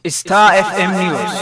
Star FM News.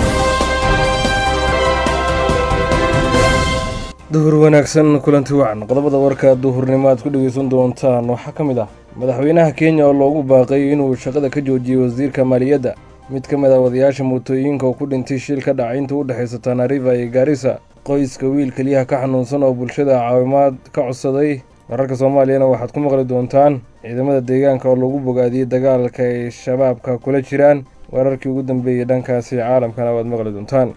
duhur wanaagsan kulanti wacan qodobada warka duhurnimo aad ku dhegeysan doontaan waxaa ka mid ah madaxweynaha kenya oo loogu baaqay inuu shaqada ka joojiyey wasiirka maaliyadda mid ka mid ah wadayaasha mootooyinka oo ku dhintay shil ka dhacay inta u dhexaysa tanariva iyo gaarisa qoyska wiil keliyaha ka xanuunsan oo bulshada caawimaad ka codsaday wararka soomaaliyana waxaad ku maqli doontaan ciidamada deegaanka oo lagu bogaadiyey dagaalka ay shabaabka kula jiraan wararkii ugu dambeeyey dhankaasi caalamkana waad maqli doontaan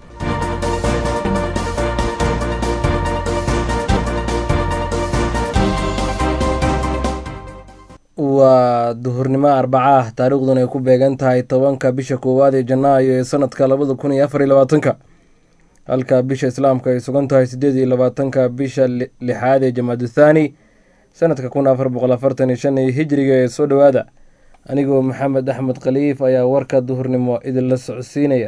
waa duhurnimo arbaca ah taariikhduna ay ku beegan tahay tobanka bisha koowaad ee janaayo ee sanadka labada kun iyo afar iyo labaatanka halka bisha islaamka ay sugan tahay siddeed iyo labaatanka bisha lixaad ee jamaadu thaani sanadka kun afar boqol afartan iyo shan iyo hijriga ee soo dhowaada anigoo maxamed axmed khaliif ayaa warka duhurnimo idinla socodsiinaya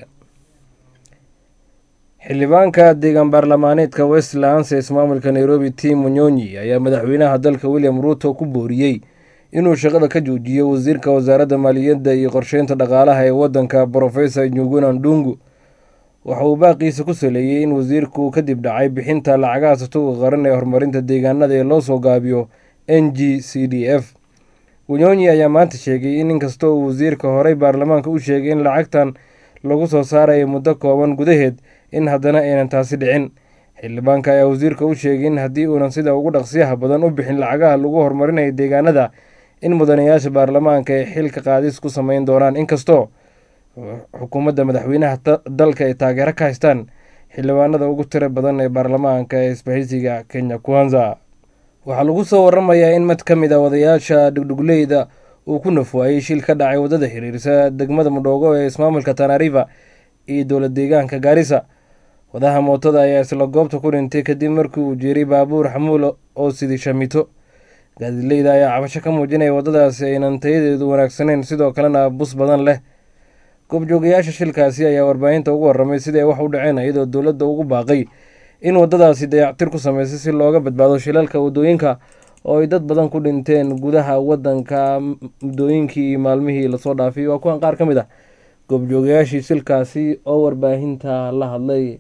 xildhibaanka deegaan baarlamaaneedka westlands ee ismaamulka nairobi tim munyonyi ayaa madaxweynaha dalka william ruuto ku booriyey inuu shaqada ka joojiyo wasiirka wasaaradda maaliyadda iyo qorsheynta dhaqaalaha ee waddanka brofesor njuguna ndungu waxa uu baaqiisa ku saleeyey in wasiirku kadib dhacay bixinta lacagaha satuuqa qaran ee horumarinta deegaanada ee loo soo gaabiyo n g c d f gunyonyi ayaa maanta sheegay in inkasta uu wasiirka horey baarlamaanka u sheegay in lacagtan lagu soo saarayo muddo kooban gudaheed in haddana aynan taasi dhicin xildhibaanka ayaa wasiirka u sheegay in haddii uunan sida ugu dhaqsiyaha badan u bixin lacagaha lagu horumarinayo deegaanada in mudanayaasha baarlamaanka ay xilka qaadis ku sameyn doonaan inkastoo xukuumadda madaxweynaha dalka ay taageero ka haystaan xildhibaanada ugu tira badan ee baarlamaanka ee isbahaysiga kenya kwanza waxaa lagu soo waramayaa in mid ka mid a wadayaasha dhugdhugleyda uu ku nafwaayey shil ka dhacay waddada xiriirsa degmada mudhoogo ee ismaamulka tanariva iyo dowlad deegaanka gaarisa wadaha mootada ayaa isla goobta ku dhintay kadib markii uu jeeray baabuur xamuul oo sidi shamito gaadileyda ayaa cabasho ka muujinaya waddadaasi aynan tayadeedu wanaagsaneyn sidoo kalena bus badan leh goobjoogayaasha shilkaasi ayaa warbaahinta ugu warramay sidii ay wax u dhaceen iyadoo dowladda ugu baaqay in waddadaasi dayactir ku sameysay si looga badbaado shilalka waddooyinka oo ay dad badan ku dhinteen gudaha waddanka muddooyinkii iyo maalmihii lasoo dhaafay waa kuwan qaar ka mid ah goobjoogayaashii shilkaasi oo warbaahinta la hadlay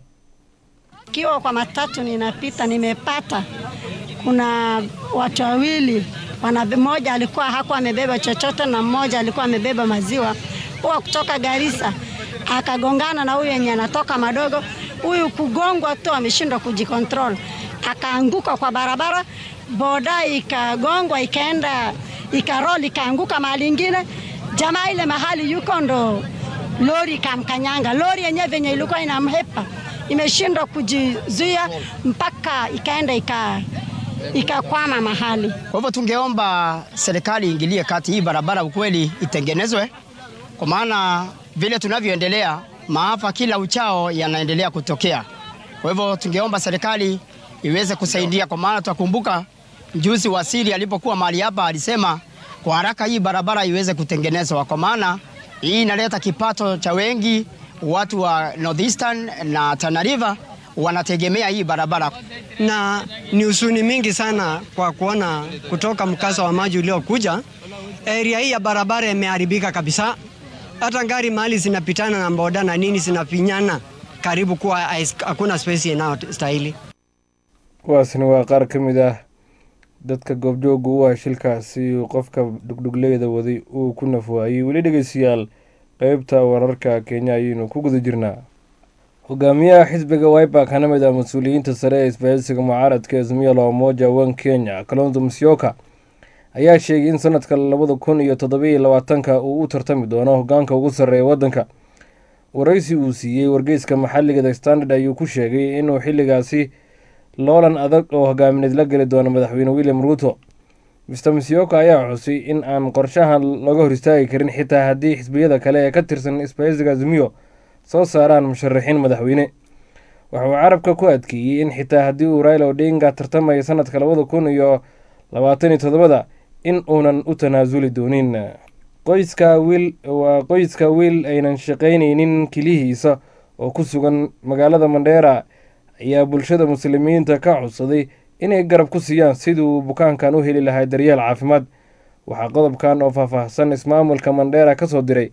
Kiwa kwa matatu ninapita, nimepata kuna watu wawili, mmoja alikuwa hakuwa amebeba chochote na mmoja alikuwa amebeba maziwa, huwa kutoka Garissa akagongana na huyu yenye anatoka madogo. Huyu kugongwa tu ameshindwa kujikontrol, akaanguka kwa barabara, boda ikagongwa, ikaenda ikaroli, ikaanguka mahali ingine. Jamaa ile mahali yuko ndo lori ikamkanyanga. Lori yenyewe venye ilikuwa inamhepa imeshindwa kujizuia mpaka ikaenda ika ikakwama mahali. Kwa hivyo tungeomba serikali iingilie kati, hii barabara ukweli itengenezwe, kwa maana vile tunavyoendelea maafa kila uchao yanaendelea kutokea. Kwa hivyo tungeomba serikali iweze kusaidia, kwa maana tutakumbuka mjuzi waziri alipokuwa mahali hapa alisema kwa haraka hii barabara iweze kutengenezwa, kwa maana hii inaleta kipato cha wengi watu wa Northeastern na Tana River wanategemea hii barabara, na ni husuni mingi sana kwa kuona kutoka mkasa wa maji uliokuja, area hii ya barabara imeharibika kabisa. Hata gari mahali zinapitana na boda na nini zinafinyana karibu kuwa hakuna space inayostahili. kuwaasni waa qaar ka mid ah dadka goobjooga u ah shilkaasi uu qofka dhugdhugleyda waday uu ku nafwaayey weli dhegeystayaal qeybta wararka kenya ayaynu ku guda jirnaa hogaamiyaha xisbiga wiper kana mid ah mas-uuliyiinta sare ee isbahaysiga mucaaradka azmiya la umoja wan kenya kalonzo musyoka ayaa sheegay in sanadka labada kun iyo toddobiyo labaatanka uu u tartami doono hogaanka ugu sarreeya waddanka waraysi uu siiyey wargeyska maxalliga the standard ayuu ku sheegay inuu xilligaasi loolan adag oo hogaamineed la geli doono madaxweyne william ruuto mister musyoka ayaa xusay in aan qorshahan laga hor istaagi karin xitaa haddii xisbiyada kale ee ka tirsan isbahaysiga azmiyo soo saaraan musharaxiin madaxweyne waxa uu carabka ku adkeeyey in xitaa haddii uu raila odinga tartamaya sanadka labada kun iyo labaatan iyo toddobada in uunan u tanaasuli doonin qoyska wiil waa qoyska wiil aynan shaqaynaynin kelihiisa oo ku sugan magaalada mandheera ayaa bulshada muslimiinta ka codsaday inay garab ku siiyaan sidii uu bukaankan u heli lahaa daryeel caafimaad waxaa qodobkan oo faahfaahsan ismaamulka mandheera ka soo diray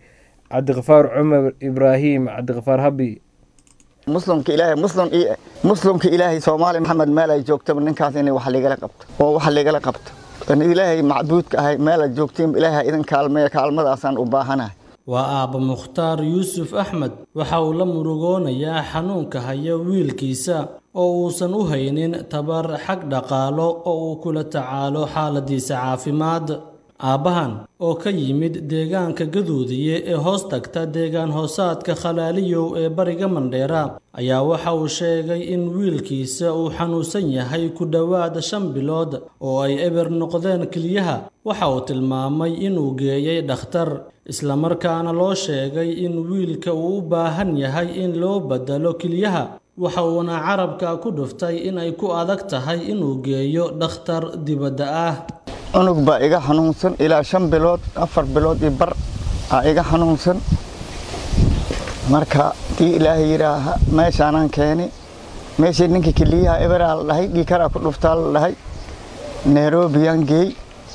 cabdiqafaar cumar ibraahim cabdiqafaar habi muslimka ilaahay muslim muslimka ilaahay soomaali maxamed meel ay joogtaba ninkaas inay wax ligala qabto oo wax ligala qabto ilaahay macbuudka ahay meel aad joogtiin ilaahay idin kaalmeeya kaalmadaasaan u baahanahay waa aabba mukhtaar yuusuf axmed waxa uu la murugoonayaa xanuunka haya wiilkiisa oo uusan u haynin tabar xag dhaqaalo oo uu kula tacaalo xaaladiisa caafimaad aabbahan oo ka yimid deegaanka gaduudiye ee hoos tagta deegaan hoosaadka khalaaliyow ee bariga mandheera ayaa waxa uu sheegay in wiilkiisa uu xanuunsan yahay ku dhowaad shan bilood oo ay eber noqdeen keliyaha waxa uu tilmaamay inuu geeyey dhakhtar islamarkaana loo sheegay in wiilka uu u baahan yahay in loo bedelo keliyaha waxa uuna carabka ku dhuftay in ay ku adag tahay inuu geeyo dhakhtar dibadda ah cunug baa iga xanuunsan ilaa shan bilood afar bilood iyo bar aa iga xanuunsan marka dii ilaahay yidhaaha meeshaanaan keeni meeshii ninkii keliyaha eberaa la dhahay dhiikaraa ku dhuftaa la dhahay nairobiyaan geey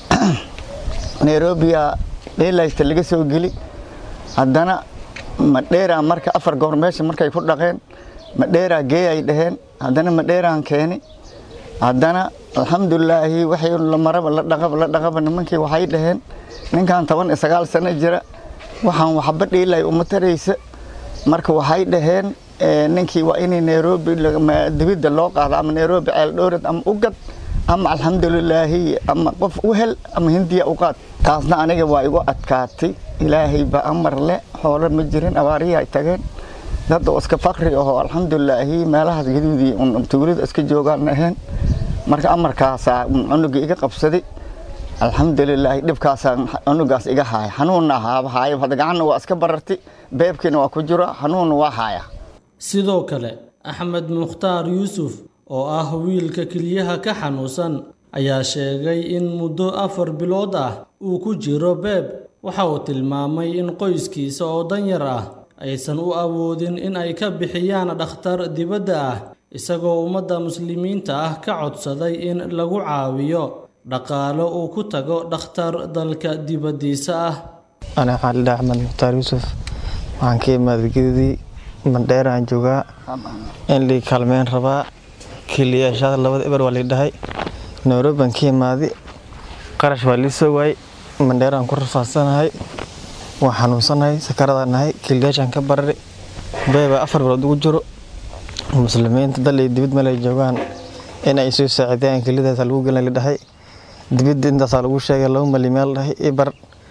nairobiya dheelaysta laga soo geli haddana madheeraa marka afar goor meesha markay ku dhaqeen madheeraa geey ay dhaheen haddana madheeraan keeni haddana alxamdulilaahi waxay la maraba la dhaqaba la dhaqaba nimankii waxay dhaheen ninkan toban iyo sagaal sano jira waxaan waxba dhiilay uma taraysa marka waxay dhaheen ninkii waa inay nairobi dibidda loo qaado ama nairobi ceeldhowrad ama u gad ama alxamdulilaahi ama qof u hel ama hindiya u qaad taasna aniga waa igu adkaatay ilaahay ba amar le xoolo ma jirin abaarihi ay tageen dad oo iska fakri ahoo alxamdulilaahi meelahaas gaduudii tuulada iska joogaan ahayn marka amarkaasaa cunuga iga qabsaday alxamdulilaahi dhibkaasaa cunugaas iga haaya xanuunna haaba haaya hada gacanna waa iska barartay beebkiina waa ku jira xanuunna waa haaya sidoo kale axmed mukhtaar yuusuf oo ah wiilka keliyaha ka xanuunsan ayaa sheegay in muddo afar bilood ah uu ku jiro beeb waxa uu tilmaamay in qoyskiisa oo danyar ah aysan u awoodin in ay ka bixiyaan dhakhtar dibadda ah isagoo ummadda muslimiinta ah ka codsaday in lagu caawiyo dhaqaalo uu ku tago dhakhtar dalka dibaddiisa ah ana waxaan lidhaha axmed mukhtaar yuusuf waxaan ka imaaday gedidii mandheeraan joogaa in lii kaalmeyn rabaa kiliyaashaada labada eber waa liidhahay nairobian ka imaaday qarash waa lii soo waayey mandheeraan ku rafaadsanahay waan xanuunsanahay sakaradaan nahay kiliyaashaan ka barari beebaa afar bilood ugu jiro muslimiinta dal iyo dibid meel ay joogaan in ay soo saacidayaan kelidaasaa lagu gelin lidhahay dibidda intaasaa lagu sheegay laba malyan yaa la dhahay ibar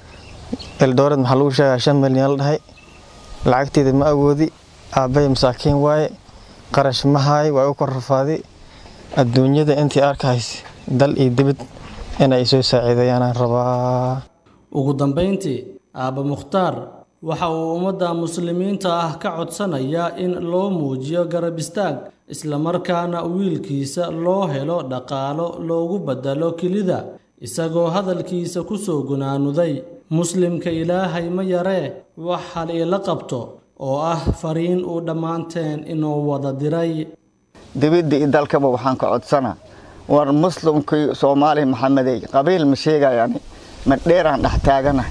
eldoored maxaa lagu sheegaa shan malyan yaa la dhahay lacagteeda ma awoodi aabbay masaakiin waaye qarash ma haay waa u kor rafaaday adduunyada intii arkahays dal iyo dibid in ay soo saaciidayaanaan rabaa ugu dambayntii aabba mukhtaar waxa uu ummadda muslimiinta ah ka codsanayaa in loo muujiyo garab istaag islamarkaana wiilkiisa loo helo dhaqaalo loogu bedelo kelida isagoo hadalkiisa ku soo gunaanuday muslimka ilaahay ma yaree wax hal iila qabto oo ah fariin uu dhammaanteen inuu wada diray dibidda iyo dalkaba waxaan ka codsanaa war muslimkii soomaali maxamedey qabiil ma sheegayani ma dheeraan dhex taaganahay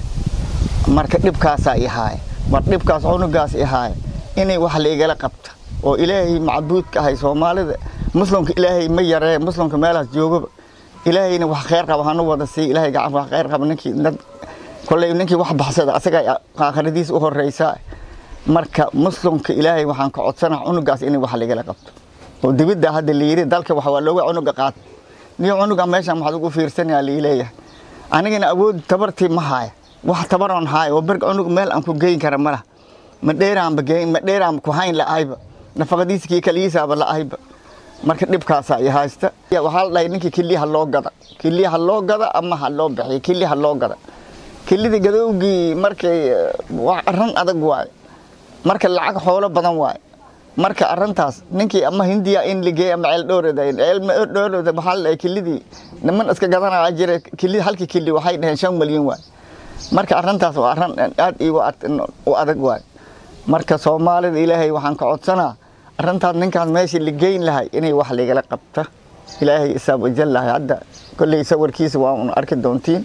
marka dhibkaasaa i haaya war dhibkaas cunugaas i haaya inay wax laigala qabta oo ilaahay macbuudka ahay soomaalida muslimka ilaahay ma yaree muslimka meelahaas joogaba ilaahayna wax khayr qaba hanu wada siiy ilaahay gacan wax khayr qaba ninkii dad kolley ninkii wax baxsada asaga aakhiradiis u horreysaa marka muslimka ilaahay waxaan ka codsanaa cunugaas inay wax laigala qabto oo dibidda hadda layidhi dalka wax waa looga cunuga qaat niyo cunuga meeshan waxaad ugu fiirsanayaa liileeyahay anigana awood tabartii ma haaya wax tabaroon haaya oo berg cunug meel aan ku geyn kara malaha ma dheeraanba geyn ma dheeraan ku hayn la'ahayba nafaqadiiskii kaliyiisaaba la'ahayba marka dhibkaasaa i haysta waxaa la dhahay ninkii kiliyaha loo gada kiliyaha loo gada ama ha loo bixiyo kiliyaha loo gada kilidii gadowgii markay arran adag waaye marka lacag xoolo badan waaye marka arrintaas ninkii ama hindiya in ligeey ama ceeldhowrada ceeldhowrada waxaa la dhahay kilidii niman iska gadanaya jira kili halkii kili waxay dhaheen shan malyan waay marka arrintaas waa arrin aad iigu u adag waay marka soomaalida ilaahay waxaan ka codsanaa arrintaas ninkaas meeshii ligeyn lahay inay wax ligala qabta ilaahay isaab wajalahay hadda kolley sawirkiisa waa un arki doontiin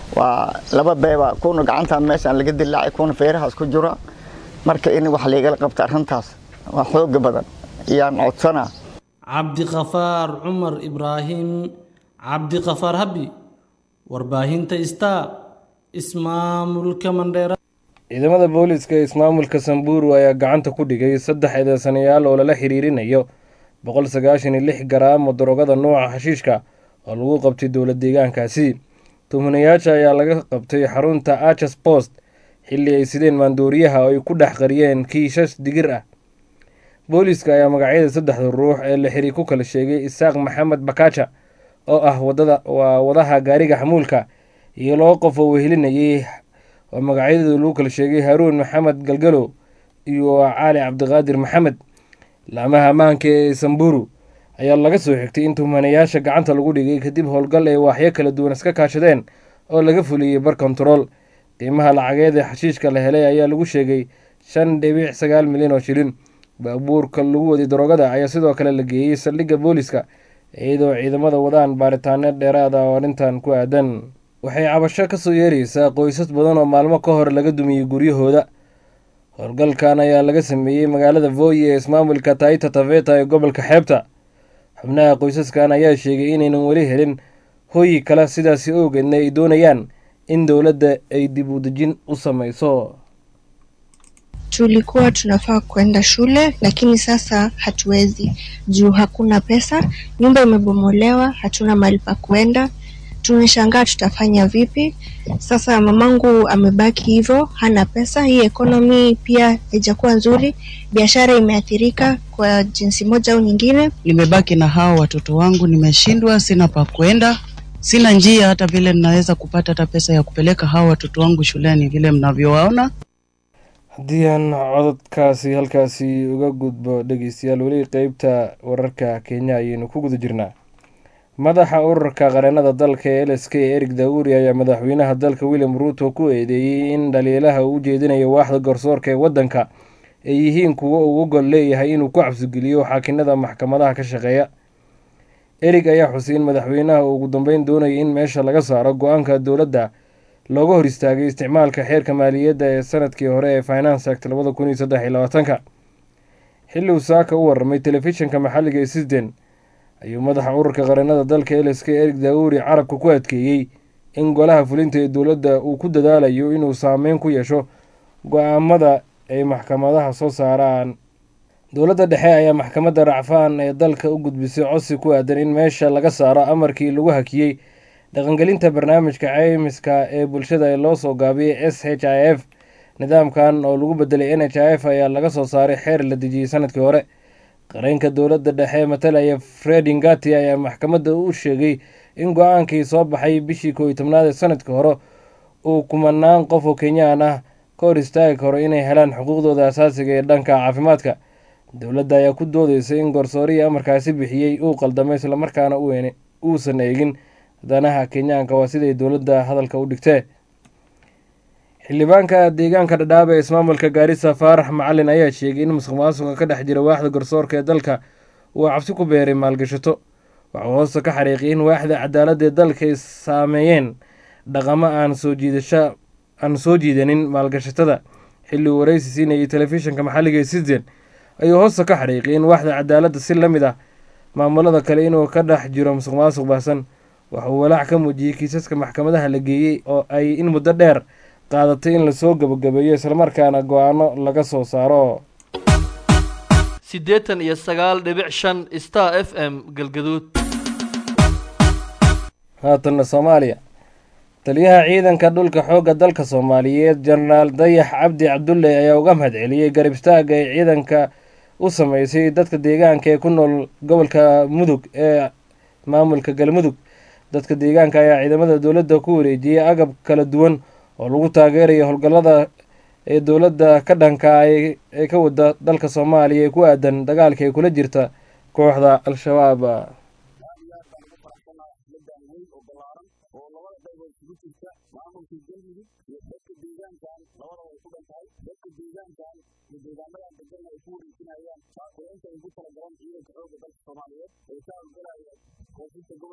waa laba beeba kuna gacantan meeshaan laga dilaacay kuna feerahaas ku jira marka in wax laigala qabta arrintaas waa xooga badan ayaan codsanaa cabdiqafaar cumar ibraahim cabdiqafaar habi warbaahinta star ismaamulka mandheera ciidamada booliiska ee ismaamulka samburu ayaa gacanta ku dhigay saddex eedeysanayaal oo lala xiriirinayo boqol sagaashan iyo lix garaam oo darogada nuuca xashiishka oo lagu qabtay dowla deegaankaasi tuhmanayaasha ayaa laga qabtay xarunta arches post xilli ay sideen maandooriyaha oo ay ku dhex qariyeen kiishas digir ah booliiska ayaa magacyada saddexda ruux ee la xiri ku kala sheegay isaaq maxamed bakaja oo ah wadada waa wadaha gaariga xamuulka iyo laba qof oo wehelinayay oo magacyadooda lagu kala sheegay haruun maxamed galgalo iyo cali cabdiqaadir maxamed laamaha ammaanka ee samburu ayaa laga soo xigtay in tuhmanayaasha gacanta lagu dhigay kadib howlgal ay waaxyo kala duwan iska kaashadeen oo laga fuliyey bar kontarool qiimaha lacageed ee xashiishka la helay ayaa lagu sheegay shan dhibic sagaal milyan oo shilin baabuurka lagu waday daroogada ayaa sidoo kale la geeyey saldhigga booliska iyadoo ciidamada wadaan baaritaano dheeraada oo arrintan ku aadan waxay cabasho kasoo yeeraysaa qoysas badan oo maalmo ka hor laga dumiyey guryahooda howlgalkan ayaa laga sameeyey magaalada voyi ee ismaamulka taita taveta ee gobolka xeebta xubnaha qoysaskan ayaa sheegay inaynan weli helin hooyi kale sidaasi awgeedna ay doonayaan in dowladda ay dib u dejin u sameyso tulikuwa tunafaa kwenda shule lakini sasa hatuwezi juu hakuna pesa nyumba imebomolewa hatuna mahali pa kwenda tumeshangaa tutafanya vipi sasa mamangu amebaki hivyo hana pesa hii ekonomi pia haijakuwa nzuri biashara imeathirika kwa jinsi moja au nyingine nimebaki na hao watoto wangu nimeshindwa sina pa kwenda sina njia hata vile ninaweza kupata hata pesa ya kupeleka hao watoto wangu shuleni vile mnavyowaona haddii aan cododkaasi halkaasi uga gudbo dhegeystayaal weli qeybta wararka kenya ayaynu ku guda jirnaa madaxa ururka qareenada dalka ee l s k erig dauri ayaa madaxweynaha dalka william ruuto ku eedeeyey in dhaliilaha uu ujeedinayo waaxda garsoorka ee waddanka ay yihiin kuwo uu gol leeyahay inuu ku cabsigeliyo xaakinada maxkamadaha ka shaqeeya erig ayaa xusay in madaxweynaha uu ugu dambeyn doonaya in meesha laga saaro go-aanka dowladda looga hor istaagay isticmaalka xeerka maaliyadda ee sanadkii hore ee finance act labada kun iyo saddex iyo labaatanka xilli uu saaka u warramay telefishinka maxalliga ee sisden ayuu madaxa ururka qareenada dalka l s k erig dauri carabka ku adkeeyey in golaha fulinta ee dowladda uu ku dadaalayo inuu saameyn ku yeesho go-aamada ay maxkamadaha soo saaraan dowladda dhexe ayaa maxkamadda racfaan ee dalka u gudbisay codsi ku aadan in meesha laga saaro amarkii lagu hakiyey dhaqangelinta barnaamijka caymiska ee bulshada ee loo soo gaabiyey s h i f nidaamkan oo lagu bedelay n h i f ayaa laga soo saaray xeer la dejiyey sanadkii hore qareenka dowladda dhexe matalaya fred ingati ayaa maxkamadda u sheegay in go-aankii soo baxay bishii koo iyo tobnaad ee sanadkii hore uu kumanaan qof oo kenyaan ah ka hor istaagi karo inay helaan xuquuqdooda asaasiga ee dhanka caafimaadka dowladda ayaa ku doodeysay in garsoorihii amarkaasi bixiyey uu qaldamay islamarkaana uusan eegin danaha kenyaanka waa siday dowladda hadalka u dhigtee xildhibaanka deegaanka dhadhaaba ee ismaamulka gaarisa faarax macalin ayaa sheegay in musuq maasuqa ka dhex jira waaxda garsoorka ee dalka uu cabsi ku beeray maalgashato waxuu hoosta ka xariiqiyay in waaxda cadaaladda ee dalka ay saameeyeen dhaqamo aan soo jiidasho aan soo jiidanin maalgashatada xilli uu waraysi siinayay telefishinka maxalliga ee sisden ayuu hoosta ka xariiqiyay in waaxda cadaaladda si la mid ah maamulada kale inuu ka dhex jiro musuq maasuq baahsan waxauu walaac ka muujiyey kiisaska maxkamadaha la geeyey oo ay in muddo dheer qaadatay in lasoo gabagabeeyo islamarkaana go-aano laga soo saaro siddeetan iyo sagaal dhibic shan star f m galgaduud haatanna soomaaliya taliyaha ciidanka dhulka xoogga dalka soomaaliyeed jenaraal dayax cabdi cabdulle ayaa uga mahad celiyey garab istaagga ay ciidanka u sameysay dadka deegaanka ee ku nool gobolka mudug ee maamulka galmudug dadka deegaanka ayaa ciidamada dowladda ku wareejiyey agab kala duwan oo lagu taageerayo howlgallada ee dowladda ka dhanka ee ka wada dalka soomaaliya ee ku aadan dagaalka ay kula jirta kooxda al-shabaab koonfurta gobolka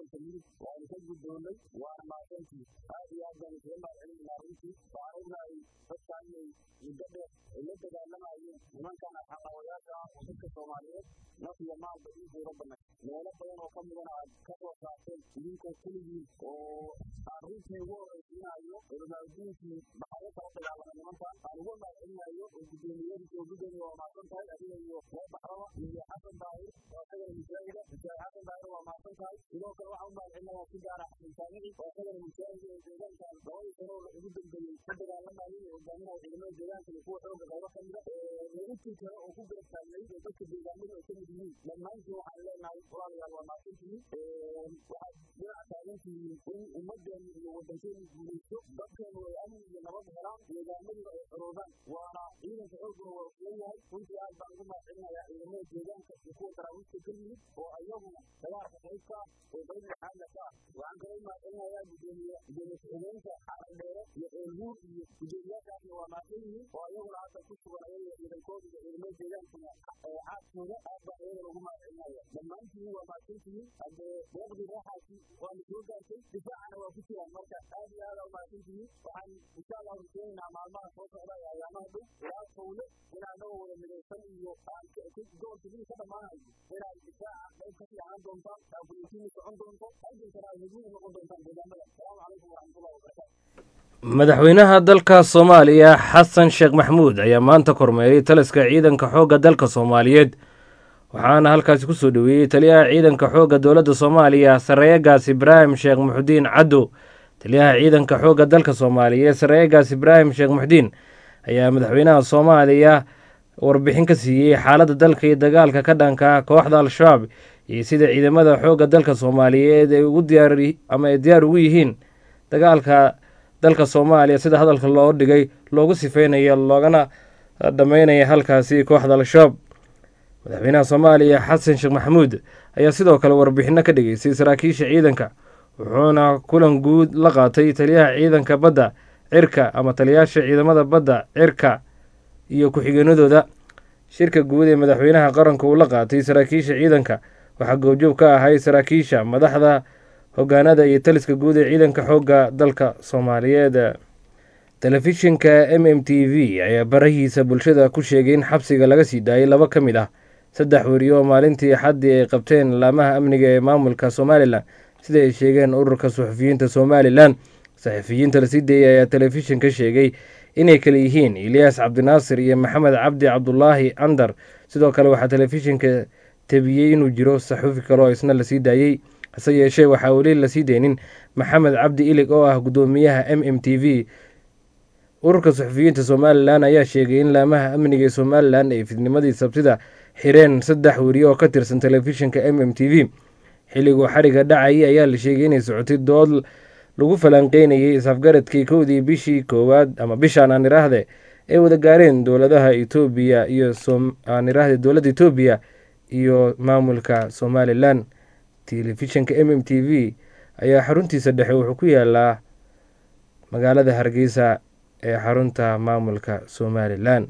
gobolka midug waanu ka guddoonnay waana mahadsantii aad iyo aad baan isaga mahadcelinaynaa runtii waxaan ognahay dadka inay muddo dheer ay la dagaalamayeen nimankan xaqawayaasha ah oo dadka soomaaliyeed naf iyo maalba dhiig uga banay meelo badan oo ka midana aad ka soo saarteen idinkoo keligiin oo aan runtii ugu horraysiinayo culimaadudiinkii maxaa kala dagaalamay nimankan aan uga mahadcelinayo oo guddoomiyadiisa oo guddoomiya waa mahadsan tahay adiga iyo reer baxraba iyo xasan daahir oo isagana mujaahida mujaahid xasan daahir waa mahadsan tahay sidoo kale waxaan u mahadcelinayaa si gaara xasan taamici oo isagana mujaahid ee deegaankan labadii sano oo ugu dambeeyey ka dagaalamayay ee hogaaminaya ciidamada deegaanka iyo kuwa xooga qaybo ka mida intii kale oo ku garab taagnay oo dadka deegaanada ay ka mid yihiin dhammaantiin waxaan leenahay walaalayaal waa mahadsantihiin waxaad dhinaca taagantihiin in ummaddeenu iyo waddankeenu guulaysto dadkeenu ay amni iyo nabad helaan deegaanaduna ay xoroobaan waana ciidanka xooguna waa fulan yahay runtii aad baan ugu mahadcelinayaa ciidamada deegaanka iyo kuwa daraawiista ka yimid oo ayaguna dagaalka qayb ka ah oo qayb lixaadna ka ah waxaan kaloo u mahadcelinayaa gudoomiye gudoomiye ku-xigeenka xaran dheere iyo eelhuur iyo gudoomiyaashaasna waa mahadsan yihiin oo ayaguna hadda ku sugan ayaga ciidankooda iyo ciidamada deegaankuna caadkooda aad baan ayagana ugu mahadcelinaya dhammaantiin waa mahadsantihiin haddee deeqdii reexaasi waana soo gaartay difaacana waa ku jiraan marka aad iyo aad aa umahadsantihiin waxaan insha allah rujeynaynaa maalmaha soo socda ee ayaamaha dhow ilaa fawle in anagoo wada midaysan iyo aan gobolka midug ka dhammaanayo inaad difaaca qayb ka fiican doontaan aabulitiin socon doonto halgankana aad muhiim noqon doontaan deegaamada asalaamu calaykum waraxmatullahi wabarakaatu madaxweynaha dalka soomaaliya xasan sheekh maxmuud ayaa maanta kormeeray taliska ciidanka xoogga dalka soomaaliyeed waxaana halkaasi ku soo dhoweeyey taliyaha ciidanka xoogga dowladda soomaaliya sareeyagaas ibraahim sheekh muxudiin caddow taliyaha ciidanka xoogga dalka soomaaliyeed sareeyagaas ibraahim sheekh muxudiin ayaa madaxweynaha soomaaliya warbixin ka siiyey xaaladda dalka iyo dagaalka ka dhanka kooxda al-shabaab iyo sida ciidamada xoogga dalka soomaaliyeed ay ugu diyaar ama ay diyaar ugu yihiin dagaalka dalka soomaaliya sida hadalka loo dhigay loogu sifeynaya loogana dhammeynaya halkaasi kooxda al-shabaab madaxweynaha soomaaliya xasan sheekh maxamuud ayaa sidoo kale warbixinno ka dhageystay saraakiisha ciidanka wuxuuna kulan guud la qaatay taliyaha ciidanka badda cirka ama taliyaasha ciidamada badda cirka iyo ku-xigeenadooda shirka guud ee madaxweynaha qaranka uu la qaatay saraakiisha ciidanka waxaa goobjoog ka ahay saraakiisha madaxda hogaanada iyo taliska guud ee ciidanka xoogga dalka soomaaliyeed telefishinka m m t v ayaa barahiisa bulshada ku sheegay in xabsiga laga sii daayay laba ka mid ah saddex weriyo oo maalintii axaddii ay qabteen laamaha amniga ee maamulka somalilan sida ay sheegeen ururka suxufiyiinta somalilan saxufiyiinta lasii deeyay ayaa telefishinka sheegay inay kale yihiin ilyaas cabdinaasir iyo maxamed cabdi cabdulaahi andar sidoo kale waxaa telefishinka tebiyey inuu jiro saxuufi kale oo isna lasii daayey hase yeeshee waxaa weli lasii deynin maxamed cabdi ilig oo ah guddoomiyaha m m t v ururka suxufiyiinta somalilan ayaa sheegay in laamaha amniga ee somalilan ay fidnimadii sabtida xireen saddex weriye oo ka tirsan telefishinka m m t v xilliguu xariga dhacayay ayaa la sheegay inay socotay dood lagu falanqeynayay isafgaradkii kowdii bishii koowaad ama bishaan aan iraahde ay wada gaareen dowladaha etoobiya iyo aan iraahde dowladda etoobiya iyo maamulka somalilan telefishinka m m t v ayaa xaruntiisa dhexe wuxuu ku yaalaa magaalada hargeysa ee xarunta maamulka somalilan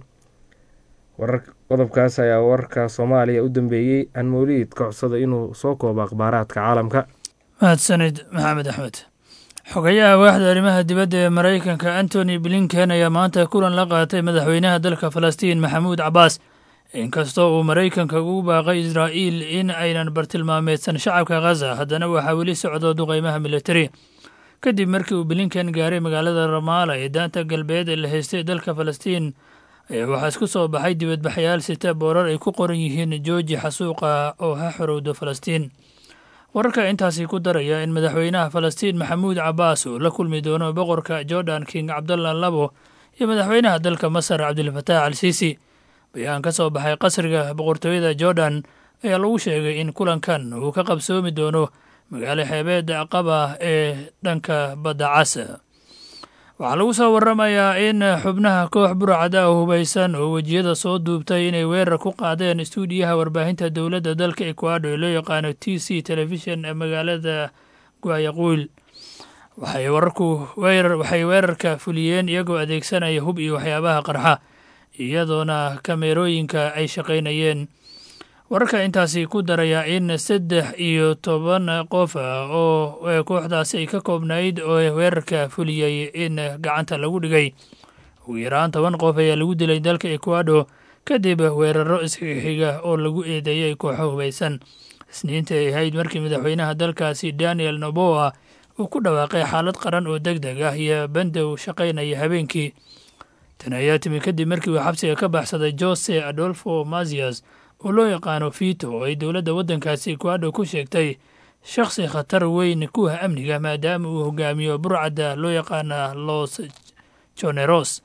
qodobkaas ayaa wararka soomaaliya u dambeeyey aan mawliid ka codsada inuu soo koobo akhbaaraadka caalamka mahadsanid maxamed axmed xogayaha waaxda arrimaha dibadda ee maraykanka antony blinken ayaa maanta kulan la qaatay madaxweynaha dalka falastiin maxamuud cabaas inkastoo uu maraykanka ugu baaqay israa'iil in aynan bartilmaameedsan shacabka khaza haddana waxaa weli socdo duqeymaha militari kadib markii uu blinken gaaray magaalada ramaala ee daanta galbeed ee la haystay dalka falastiin ayaa waxaa isku soo baxay dibadbaxyaal sita boorar ay ku qoran yihiin jooji xasuuqa oo ha xorowdo falastiin wararka intaasi ku daraya in madaxweynaha falastiin maxamuud cabaas uu la kulmi doono boqorka jordan king cabdalla labo iyo madaxweynaha dalka masar cabdilfataax al siisi bayaan ka soo baxay qasriga boqortooyada jordan ayaa lagu sheegay in kulankan uu ka qabsoomi doono magaalo xeebeedda qaba ee dhanka badda cas waxaa lagu soo waramayaa in xubnaha koox burcada oo hubaysan oo wejiyada soo duubtay inay weerar ku qaadeen istuudiyaha warbaahinta dowladda dalka ecuador ee loo yaqaano t c telefishon ee magaalada guayaquil waxay wararku weerar waxay weerarka fuliyeen iyagoo adeegsanaya hub iyo waxyaabaha qarxa iyadoona kameerooyinka ay shaqaynayeen wararka intaasi ku daraya in saddex iyo toban qof oo kooxdaasi ay ka koobnayd oo weerarka fuliyey in gacanta lagu dhigay ugu yaraan toban qof ayaa lagu dilay dalka ekuado kadib weeraro isxixiga oo lagu eedeeyey kooxo hubaysan isniinta ay ahayd markii madaxweynaha dalkaasi daniel noboa uu ku dhawaaqay xaalad qaran oo deg deg ah iyo bandow shaqaynaya habeenkii tan ayaa timi kadib markii uu xabsiga ka baxsaday jose adolfo mazias oo loo yaqaano fito oo ay dowladda waddankaasi ekuado ku sheegtay shakhsi khatar weyn kuwa amniga maadaama uu hogaamiyo burcadda loo yaqaana los joneros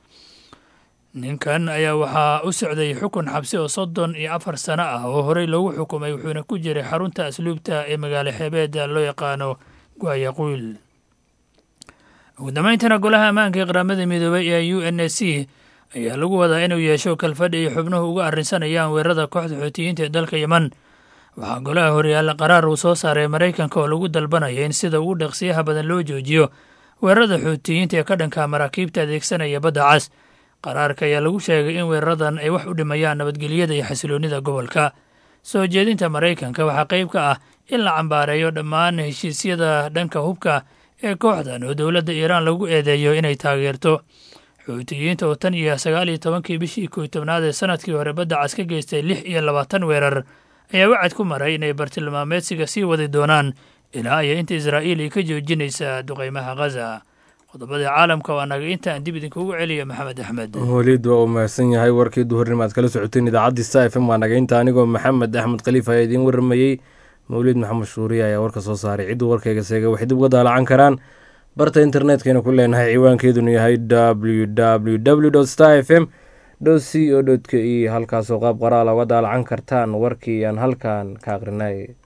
ninkan ayaa waxaa u socday xukun xabsi oo soddon iyo afar sano ah oo horey loogu xukumay wuxuuna ku jiray xarunta asluubta ee magaalo xeebeedda loo yaqaano guayaquil ugu dambayntana golaha ammaanka ee qaramada midoobay ee u n s c ayaa lagu wadaa inuu yeesho kalfadhi ay xubnuhu uga arrinsanayaan weerarada kooxda xuutiyiinta ee dalka yeman waxaa golaha horyaalla qaraar uu soo saaray maraykanka oo lagu dalbanaya in sida ugu dhaqsiyaha badan loo joojiyo weerarada xuutiyiinta ee ka dhanka maraakiibta adeegsanaya badda cas qaraarka ayaa lagu sheegay in weeraradan ay wax u dhimayaan nabadgelyada iyo xasiloonnida gobolka soo jeedinta maraykanka waxaa qayb ka ah in la cambaareeyo dhammaan heshiisyada dhanka hubka ee kooxdan oo dowladda iiraan lagu eedeeyo inay taageerto xuutiyiinta oo tan iyo sagaal iyo tobankii bishii kow tobnaad ee sanadkii hore badda cas ka geystay lix iyo labaatan weerar ayaa wacad ku maray inay bartilmaameedsiga sii wadi doonaan ilaa iyo inta israa'iil ay ka joojinaysa duqaymaha khaza qodobada caalamka waa naga intaan dib idinkugu celiya maxamed axmed weliid waa uu mahadsan yahay warkii duhurnimo aad kala socoteen idaacaddi sta f m waa naga inta anigoo maxamed axmed khaliif ayaa idiin waramayey mawlid maxamed shuuriye ayaa warka soo saaray cidduu warkayga seega waxay dib uga daalacan karaan barta internetkayna ku leenahay ciwaankeeduna yahay w w w star f m c o k e halkaasoo qaab qoraala uga daalacan kartaan warkii aan halkan ka aqrinay